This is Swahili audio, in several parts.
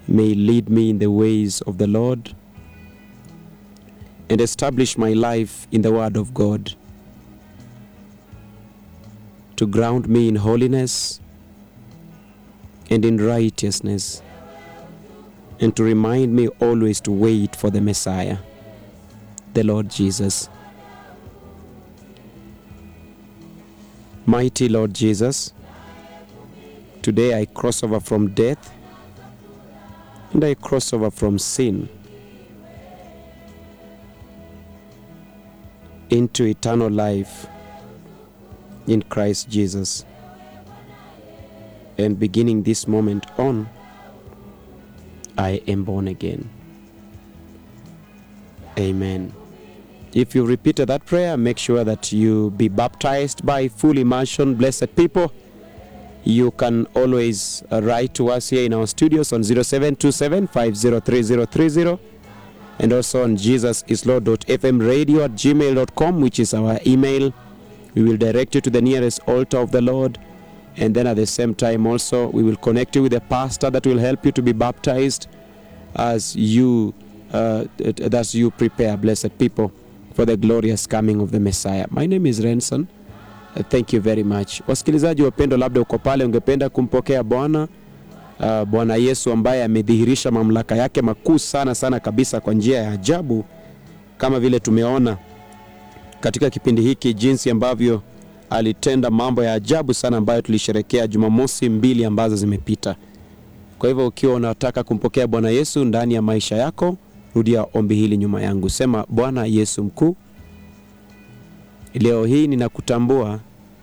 may lead me in the ways of the Lord and establish my life in the Word of God, to ground me in holiness and in righteousness, and to remind me always to wait for the Messiah, the Lord Jesus. Mighty Lord Jesus, today I cross over from death and I cross over from sin into eternal life in Christ Jesus. And beginning this moment on, I am born again. Amen. If you repeated that prayer, make sure that you be baptized by full immersion, blessed people. You can always uh, write to us here in our studios on 0727 503030 and also on jesusislord.fm radio at gmail.com, which is our email. We will direct you to the nearest altar of the Lord. And then at the same time, also, we will connect you with a pastor that will help you to be baptized as you, uh, as you prepare, blessed people, for the glorious coming of the Messiah. My name is Renson. Uh, thank you very much. Wasikilizaji wapendwa, labda uko pale ungependa kumpokea Bwana uh, Bwana Yesu ambaye amedhihirisha mamlaka yake makuu sana sana kabisa kwa njia ya ajabu, kama vile tumeona katika kipindi hiki, jinsi ambavyo alitenda mambo ya ajabu sana ambayo tulisherekea Jumamosi mbili ambazo zimepita. Kwa hivyo ukiwa unataka kumpokea Bwana Yesu ndani ya maisha yako, rudia ombi hili nyuma yangu, sema: Bwana Yesu mkuu, leo hii ninakutambua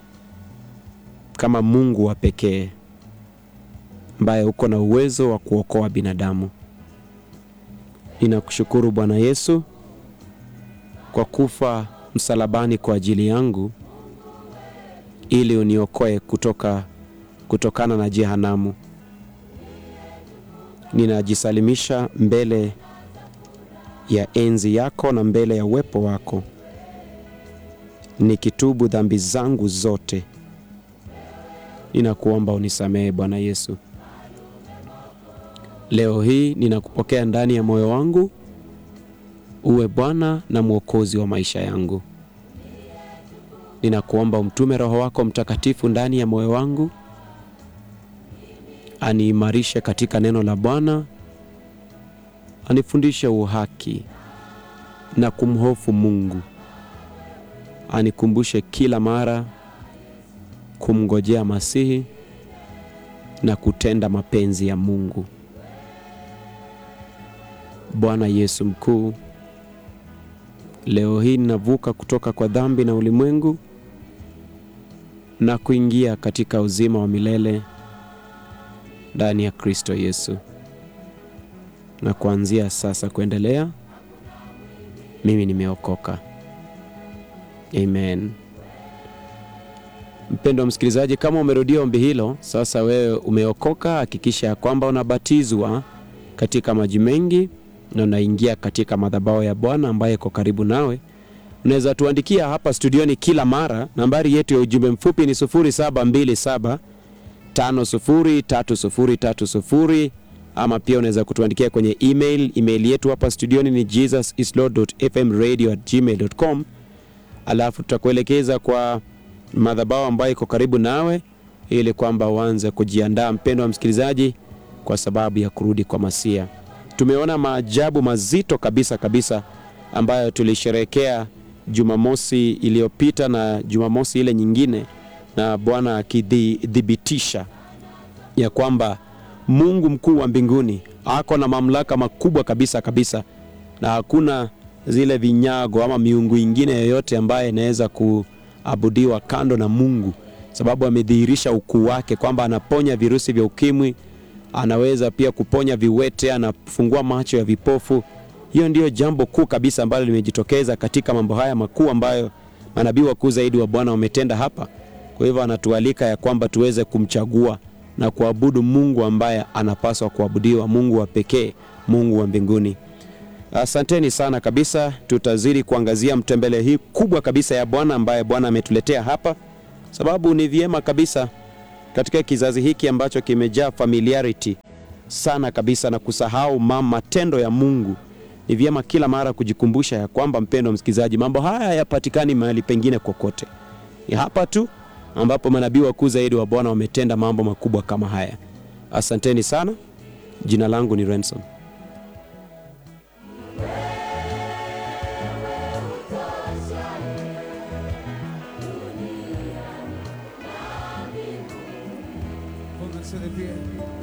kama Mungu wa pekee ambaye uko na uwezo wa kuokoa binadamu. Ninakushukuru Bwana Yesu kwa kufa msalabani kwa ajili yangu ili uniokoe kutoka kutokana na jehanamu. Ninajisalimisha mbele ya enzi yako na mbele ya uwepo wako, nikitubu dhambi zangu zote. Ninakuomba unisamehe Bwana Yesu. Leo hii ninakupokea ndani ya moyo wangu, uwe Bwana na Mwokozi wa maisha yangu. Ninakuomba umtume Roho wako Mtakatifu ndani ya moyo wangu, aniimarishe katika neno la Bwana, anifundishe uhaki na kumhofu Mungu, anikumbushe kila mara kumngojea Masihi na kutenda mapenzi ya Mungu. Bwana Yesu mkuu, leo hii ninavuka kutoka kwa dhambi na ulimwengu na kuingia katika uzima wa milele ndani ya Kristo Yesu. Na kuanzia sasa kuendelea, mimi nimeokoka. Amen. Mpendwa msikilizaji, kama umerudia ombi hilo, sasa wewe umeokoka, hakikisha ya kwamba unabatizwa katika maji mengi na unaingia katika madhabahu ya Bwana ambaye iko karibu nawe. Unaweza tuandikia hapa studioni kila mara. Nambari yetu ya ujumbe mfupi ni 0727 503030 ama pia unaweza kutuandikia kwenye email. Email yetu hapa studioni ni jesusislord.fmradio@gmail.com, alafu tutakuelekeza kwa madhabahu ambayo iko karibu nawe ili kwamba uanze kujiandaa, mpendwa wa msikilizaji, kwa sababu ya kurudi kwa Masia. Tumeona maajabu mazito kabisa kabisa ambayo tulisherehekea Jumamosi iliyopita na Jumamosi ile nyingine, na Bwana akithibitisha ya kwamba Mungu mkuu wa mbinguni ako na mamlaka makubwa kabisa kabisa, na hakuna zile vinyago ama miungu ingine yoyote ambaye inaweza kuabudiwa kando na Mungu, sababu amedhihirisha ukuu wake kwamba anaponya virusi vya ukimwi, anaweza pia kuponya viwete, anafungua macho ya vipofu. Hiyo ndiyo jambo kuu kabisa ambalo limejitokeza katika mambo haya makuu ambayo manabii wakuu zaidi wa Bwana wametenda hapa. Kwa hivyo anatualika ya kwamba tuweze kumchagua na kuabudu Mungu ambaye anapaswa kuabudiwa, Mungu wa pekee, Mungu wa mbinguni. Asanteni sana kabisa. Tutazidi kuangazia mtembele hii kubwa kabisa ya Bwana ambaye Bwana ametuletea hapa, sababu ni vyema kabisa katika kizazi hiki ambacho kimejaa familiarity sana kabisa na kusahau ma- matendo ya Mungu. Ni vyema kila mara kujikumbusha ya kwamba, mpendo wa msikilizaji, mambo haya hayapatikani mahali pengine kokote, ni hapa tu ambapo manabii wakuu zaidi wa Bwana wametenda mambo makubwa kama haya. Asanteni sana. Jina langu ni Renson. Pónganse de pie.